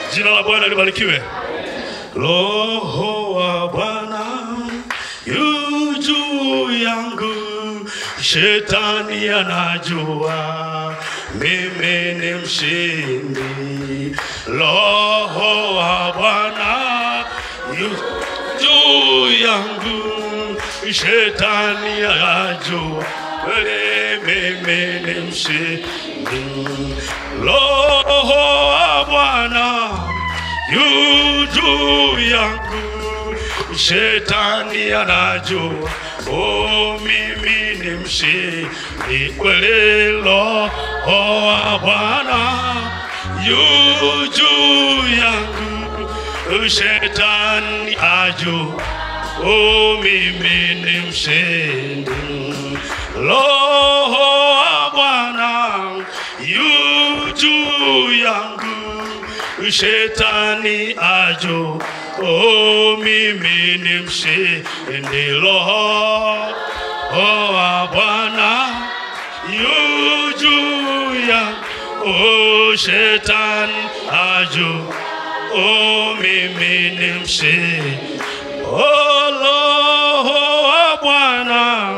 Jina la Bwana libarikiwe. Roho wa Bwana yu juu yangu, shetani anajua mimi ni mshindi. Roho wa Bwana yu juu yangu, shetani anajua kweli mimi ni mshindi. Roho wa Bwana yu juu yangu, shetani anajua oh, mimi ni mshindi kweli. Roho wa Bwana yu juu yangu, shetani ajua oh, mimi ni mshindi. Roho wa Bwana yu juu yangu, shetani ajo, oh, mimi ni mshindi. Roho wa Bwana yu juu yangu, oh, shetani ajo, oh, mimi ni mshindi. Oh, Roho wa Bwana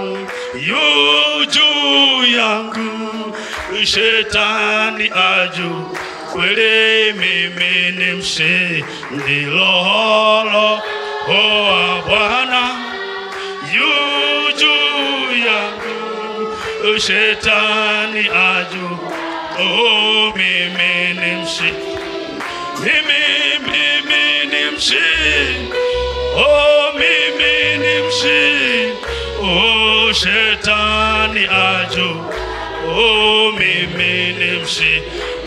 yu juu yangu, shetani aju kweli mimi ni mshindi. Roho Roho wa Bwana yu juu yangu, shetani aju oh, mimi ni mshindi. Mimi, mimi ni mshindi. Oh, mimi ni mshindi. Oh, shetani aju. Oh, mimi ni mshindi.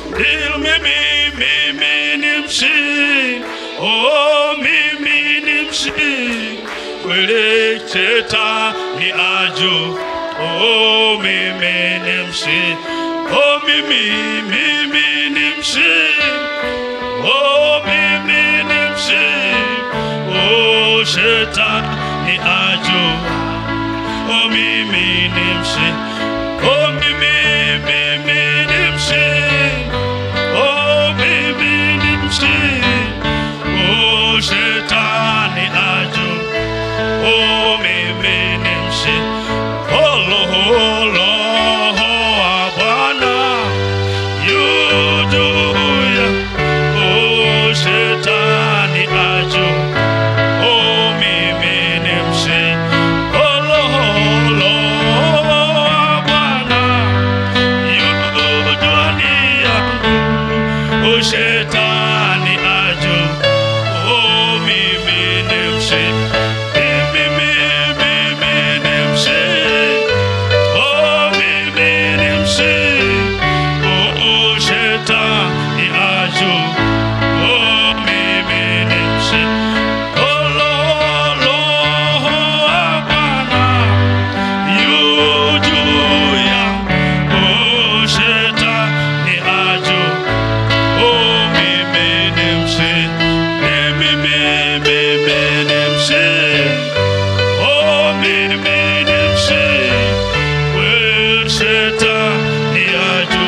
Mimi, mimi ni mshindi. Oh, mimi ni mshindi. Kweli shetani aju. Oh, mimi ni mshindi. Oh, mimi, mimi ni mshindi. Oh, mimi ni mshindi. Oh, shetani aju. Oh, mimi ni mshindi. Oh, mimi, mimi ni mshindi. Oh, mimi ni mshindi. Oh, shetani aju. Oh, mimi ni mshindi. Oh, Roho, Roho wa Bwana yu juu yangu. Oh, shetani aju. Oh, mimi ni mshindi. Oh, Roho, Roho wa Bwana yu juu yangu. Oh, shetani aju. Oh, mimi ni mshindi. Mimi, mimi ni mshindi. Oh, mimi ni mshindi. Oh, shetani aju. Oh, mimi ni mshindi. Oh, Roho, Roho wa Bwana yu juu yangu. Oh, shetani aju. Oh, mimi ni mshindi. Mimi, mimi ni mshindi. Oh, mimi ni mshindi. Wewe shetani aju.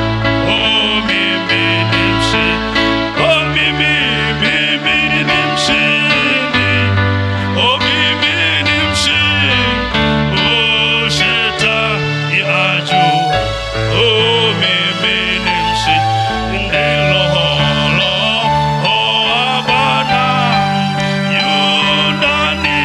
Oh, mimi ni mshindi. Oh, mimi, mimi ni mshindi. Oh, mimi ni mshindi. Oh, shetani aju. Oh, mimi ni mshindi. Roho, Roho wa Bwana yu ndani.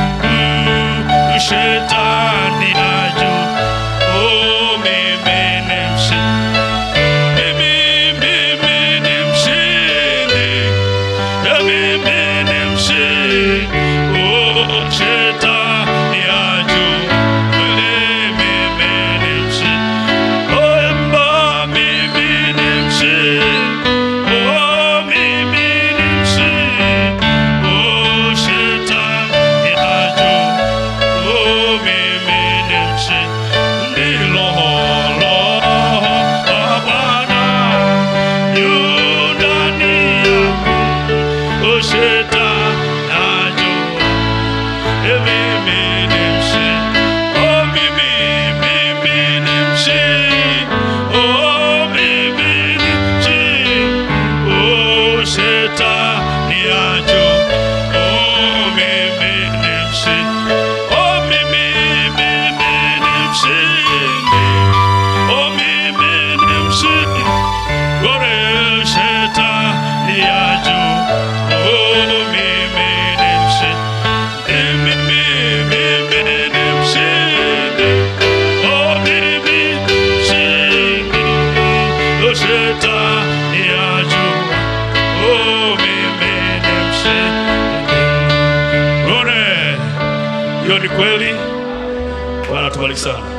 Mm, Shetani aju. Oh, mimi ni mshindi. Mimi, mimi ni mshindi. Yeah, mimi ni mshindi. Oh, shetani aju. Kweli mimi ni mshindi. Oh, emba, mimi ni mshindi. Oh, mimi ni mshindi. Oh, shetani aju. Oh, mimi ni mshindi. Roho, Roho wa Bwana yu ndani yangu. Oh, shetani ajua. Eh, mimi ni mshindi. Oh, mimi, mimi ni mshindi. Oh, mimi ni mshindi. Oh, shetani ajo oh, mimi ni mshindi oh, mimi mimi ni mshindi oh, mimi ni mshindi ore shetani ajo oh, mimi ni mshindi mimi mimi ni mshindi oh, mimi mshindi oh, shetani ajo oh, mimi ni mshindi ore hiyo ni kweli bwana tubariki sana